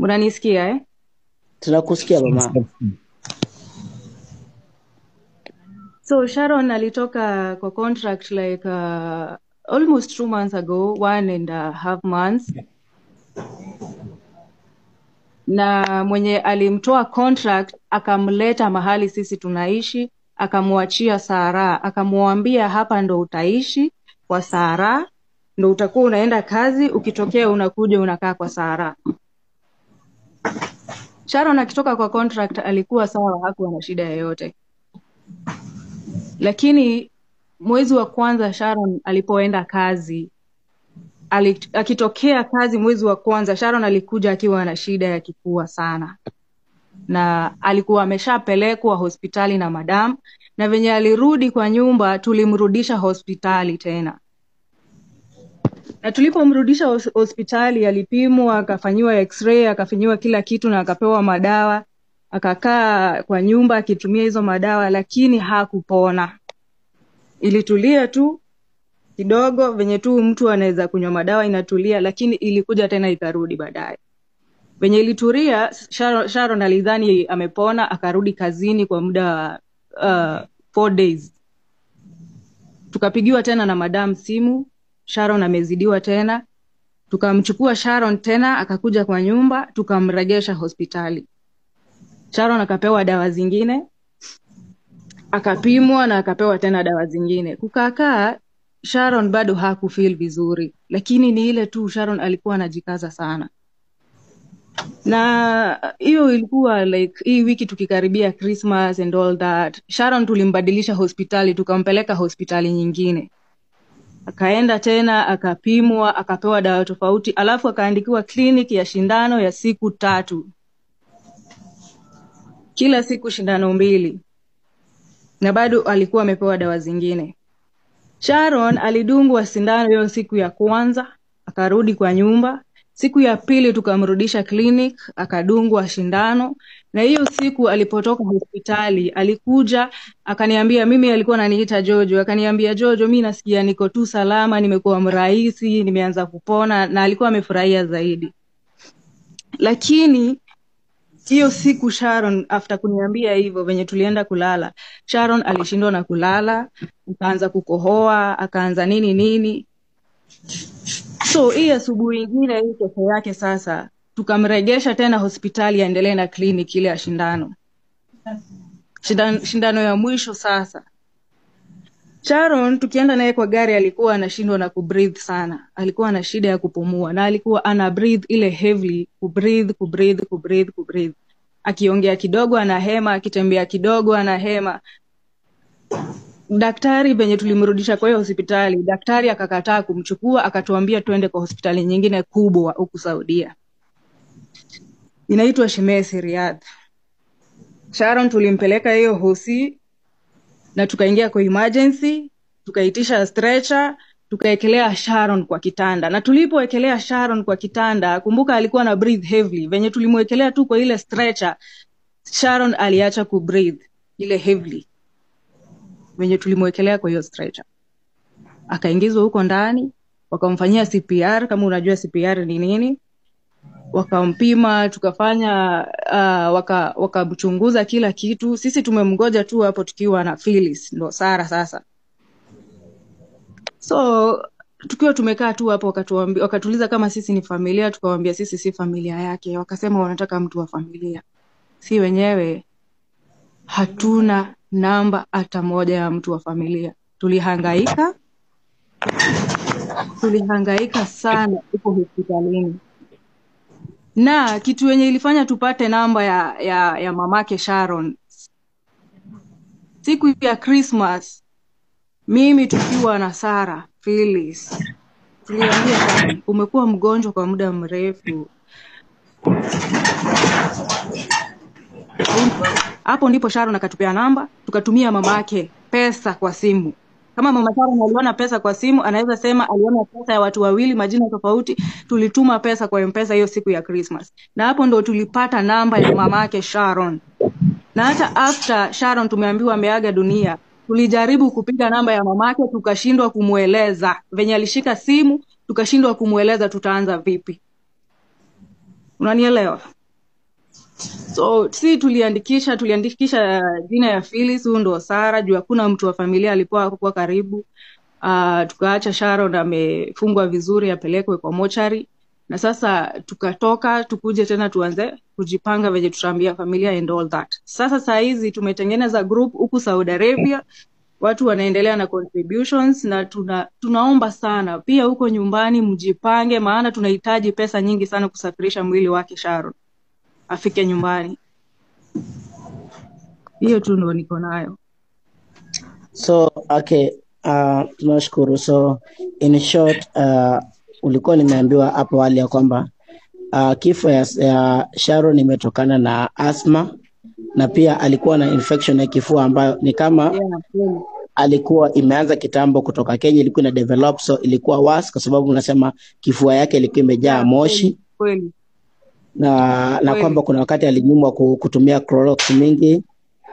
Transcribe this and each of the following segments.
mnanisikia eh? tunakusikia mama so sharon alitoka kwa contract like uh, almost two months ago one and a half months na mwenye alimtoa contract akamleta mahali sisi tunaishi akamwachia Sara akamwambia hapa ndo utaishi kwa Sara ndo utakuwa unaenda kazi ukitokea unakuja unakaa kwa Sara Sharon akitoka kwa contract alikuwa sawa hakuwa na shida yoyote lakini mwezi wa kwanza Sharon alipoenda kazi ali, akitokea kazi mwezi wa kwanza Sharon alikuja akiwa na shida ya kifua sana na alikuwa ameshapelekwa hospitali na madam na venye alirudi kwa nyumba tulimrudisha hospitali tena na tulipomrudisha hos- hospitali alipimwa akafanyiwa x-ray akafanyiwa kila kitu na akapewa madawa akakaa kwa nyumba akitumia hizo madawa lakini hakupona ilitulia tu kidogo venye tu mtu anaweza kunywa madawa inatulia lakini ilikuja tena ikarudi baadaye venye ilitulia sharon, sharon alidhani amepona akarudi kazini kwa muda wa uh, four days tukapigiwa tena na madam simu sharon amezidiwa tena tukamchukua sharon tena akakuja kwa nyumba tukamregesha hospitali sharon akapewa dawa zingine akapimwa na akapewa tena dawa zingine kukaakaa sharon bado hakufeel vizuri lakini ni ile tu sharon alikuwa anajikaza sana na hiyo ilikuwa like hii wiki tukikaribia christmas and all that sharon tulimbadilisha hospitali tukampeleka hospitali nyingine akaenda tena akapimwa akapewa dawa tofauti alafu akaandikiwa clinic ya shindano ya siku tatu kila siku shindano mbili na bado alikuwa amepewa dawa zingine sharon alidungwa sindano hiyo siku ya kwanza akarudi kwa nyumba siku ya pili tukamrudisha clinic akadungwa shindano na hiyo siku alipotoka hospitali alikuja akaniambia mimi alikuwa ananiita jojo akaniambia jojo mi nasikia niko tu salama nimekuwa mrahisi nimeanza kupona na alikuwa amefurahia zaidi lakini hiyo siku sharon after kuniambia hivyo venye tulienda kulala sharon alishindwa na kulala akaanza kukohoa akaanza nini nini so hii asubuhi ingine hii kesho yake sasa tukamregesha tena hospitali aendelee na clinic ile ya shindano shindano, shindano ya mwisho sasa sharon tukienda naye kwa gari alikuwa anashindwa na kubreathe sana alikuwa na shida ya kupumua na alikuwa ana breathe ile heavily kubreathe kubreathe kubreathe kubreathe akiongea kidogo anahema akitembea kidogo anahema daktari venye tulimrudisha kwa hiyo hospitali daktari akakataa kumchukua akatuambia tuende kwa hospitali nyingine kubwa huku saudia inaitwa shemesi riadh sharon tulimpeleka hiyo hosi na tukaingia kwa emergency tukaitisha stretcher tukaekelea sharon kwa kitanda na tulipoekelea sharon kwa kitanda kumbuka alikuwa na breathe heavily venye tulimwekelea tu kwa ile stretcher sharon aliacha kubreathe ile heavily venye tulimwekelea kwa hiyo stretcher akaingizwa huko ndani wakamfanyia cpr kama unajua cpr ni nini wakampima tukafanya uh, waka wakamchunguza kila kitu sisi tumemgoja tu hapo tukiwa na Phyllis ndo Sara sasa so tukiwa tumekaa tu hapo wakatuambi- wakatuuliza kama sisi ni familia tukawambia sisi si familia yake wakasema wanataka mtu wa familia si wenyewe hatuna namba hata moja ya mtu wa familia tulihangaika tulihangaika sana huko hospitalini na kitu yenye ilifanya tupate namba ya, ya, ya mamake Sharon siku ya Christmas, mimi tukiwa na Sara Phyllis tuliambia Sharon, umekuwa mgonjwa kwa muda mrefu. Hapo ndipo Sharon akatupea namba, tukatumia mamake pesa kwa simu. Kama mama Sharon aliona pesa kwa simu, anaweza sema aliona pesa ya watu wawili majina tofauti. Tulituma pesa kwa mpesa hiyo siku ya Christmas, na hapo ndo tulipata namba ya mamake Sharon. Na hata after Sharon tumeambiwa ameaga dunia, tulijaribu kupiga namba ya mamake tukashindwa kumweleza venye alishika simu, tukashindwa kumweleza tutaanza vipi. unanielewa so si tuliandikisha tuliandikisha jina ya Phyllis huyu ndo Sara juu hakuna mtu wa familia alikuwa hakuwa karibu uh, tukaacha Sharon amefungwa vizuri apelekwe kwa mochari na sasa tukatoka tukuje tena tuanze kujipanga venye tutaambia familia and all that sasa saa hizi tumetengeneza group huku Saudi Arabia watu wanaendelea na contributions na tuna, tunaomba sana pia huko nyumbani mjipange maana tunahitaji pesa nyingi sana kusafirisha mwili wake Sharon afike nyumbani hiyo tu ndo niko nayo So okay, uh, tunashukuru. So in short, uh, ulikuwa nimeambiwa hapo awali ya kwamba uh, kifo ya, ya Sharon imetokana na asthma na pia alikuwa na infection ya kifua ambayo ni kama yeah, kweli. alikuwa imeanza kitambo kutoka Kenya, ilikuwa ina develop, so ilikuwa worse kwa sababu unasema kifua yake ilikuwa imejaa Yeah, moshi kweli kweli na na kweli kwamba kuna wakati alinyimwa ku- kutumia Clorox mingi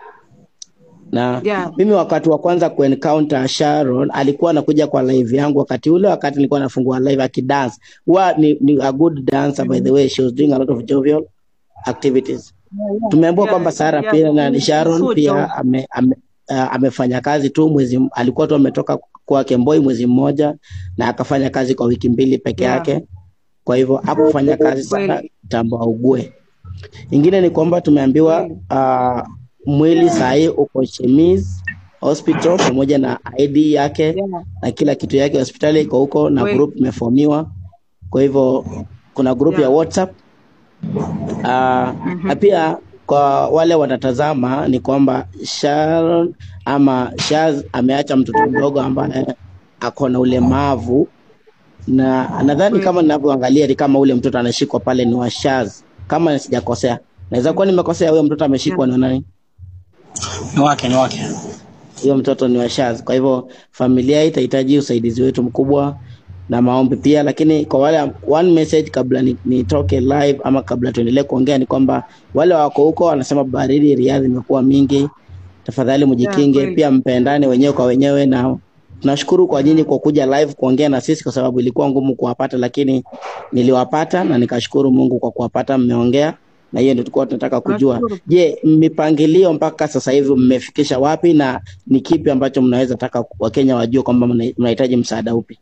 na yeah, mimi wakati wa kwanza kuencounter Sharon alikuwa anakuja kwa live yangu wakati ule wakati nilikuwa nafungua live akidance. Huwa ni, ni a good dancer by the way, she was doing a lot of jovial activities. yeah, yeah, Tumeambiwa yeah, kwamba Sara yeah, pia na so Sharon job pia ame, ame, uh, amefanya kazi tu mwezi, alikuwa tu ametoka kwa Kemboi mwezi mmoja na akafanya kazi kwa wiki mbili peke yeah, yake, kwa hivyo hakufanya kazi sana kweli tambo augue. Ingine ni kwamba tumeambiwa kweli uh, mwili sahii uko Chemis Hospital pamoja na ID yake yeah, na kila kitu yake, hospitali iko huko na kweli group imefomiwa. Kwa hivyo kuna group ya yeah, WhatsApp uh, na mhm, pia kwa wale wanatazama ni kwamba Sharon ama Shaz ameacha mtoto mdogo ambaye ako na ulemavu na nadhani kama kweli ninavyoangalia ni kama ule mtoto anashikwa pale ni wa Shaz, kama sijakosea. Naweza kuwa nimekosea, huyo mtoto yeah, ameshikwa ni wa nani? ni wake ni wake Huyo mtoto ni wa Shaz. Kwa hivyo familia hii itahitaji usaidizi wetu mkubwa na maombi pia, lakini kwa wale one message kabla ni- nitoke live ama kabla tuendelee kuongea ni kwamba wale wako huko wanasema baridi Riyadh imekuwa mingi, tafadhali yeah, mjikinge, kweli pia mpendane wenyewe kwa wenyewe, na tunashukuru kwa nyinyi kwa kuja live kuongea na sisi, kwa sababu ilikuwa ngumu kuwapata, lakini niliwapata na nikashukuru Mungu kwa kuwapata, mmeongea na hiyo ndio tulikuwa tunataka kujua. tunashukuru Je, mipangilio mpaka sasa hivi mmefikisha wapi na ni kipi ambacho mnaweza taka Wakenya wajue kwamba mna- mnahitaji msaada upi?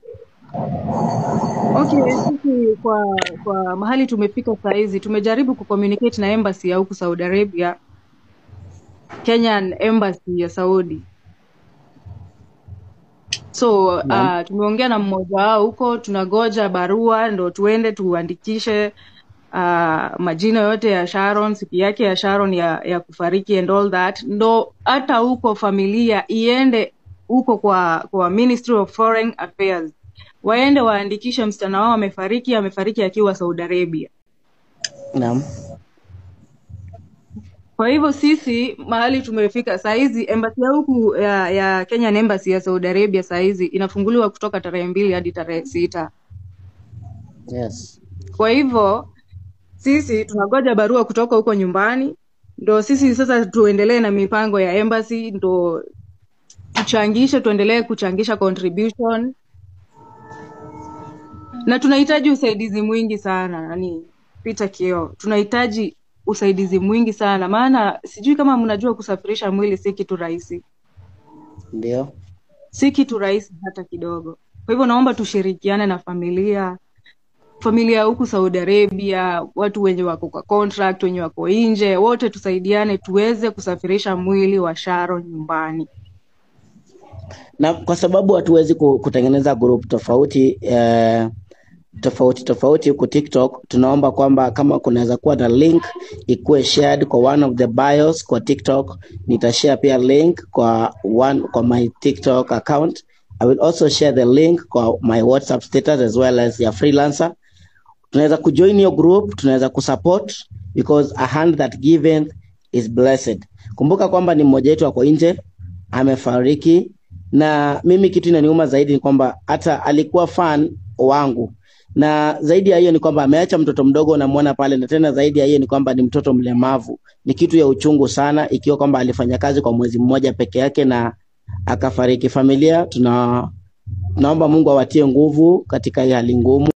Okay, sisi kwa kwa mahali tumefika saa hizi tumejaribu kucommunicate na embassy ya huku Saudi Arabia, Kenyan embassy ya Saudi. So Naam. uh, tumeongea na mmoja wao huko, tunagoja barua ndo tuende tuandikishe uh, majina yote ya Sharon, siku yake ya Sharon ya, ya kufariki and all that, ndo hata huko familia iende huko kwa kwa Ministry of Foreign Affairs waende waandikishe msichana wao amefariki, amefariki akiwa Saudi Arabia. Naam. Kwa hivyo sisi mahali tumefika saa hizi, embassy ya huku ya, ya Kenyan embassy ya Saudi Arabia saa hizi inafunguliwa kutoka tarehe mbili hadi tarehe sita. Yes. Kwa hivyo sisi tunangoja barua kutoka huko nyumbani, ndo sisi sasa tuendelee na mipango ya embassy, ndo tuchangishe, tuendelee kuchangisha contribution, na tunahitaji usaidizi mwingi sana. Nani Peter Kio, tunahitaji usaidizi mwingi sana, maana sijui kama mnajua kusafirisha mwili si kitu rahisi, Ndio. si kitu rahisi hata kidogo. Kwa hivyo naomba tushirikiane na familia familia huku Saudi Arabia, watu wenye wako kwa contract, wenye wako nje, wote tusaidiane tuweze kusafirisha mwili wa Sharon nyumbani. Na kwa sababu hatuwezi ku- kutengeneza group tofauti eh, tofauti tofauti huku TikTok, tunaomba kwamba kama kunaweza kuwa na link ikuwe shared kwa one of the bios kwa TikTok. Nitashare pia link kwa one kwa my TikTok account. I will also share the link kwa my WhatsApp status as well as ya freelancer. Tunaweza kujoin hiyo group, tunaweza kusupport because a hand that given is blessed. Kumbuka kwamba ni mmoja wetu ako nje amefariki, na mimi kitu inaniuma zaidi ni kwamba hata alikuwa fan wangu, na zaidi ya hiyo ni kwamba ameacha mtoto mdogo namwona pale, na tena zaidi ya hiyo ni kwamba ni mtoto mlemavu. Ni kitu ya uchungu sana, ikiwa kwamba alifanya kazi kwa mwezi mmoja peke yake na akafariki. Familia tuna naomba Mungu awatie nguvu katika hii hali ngumu.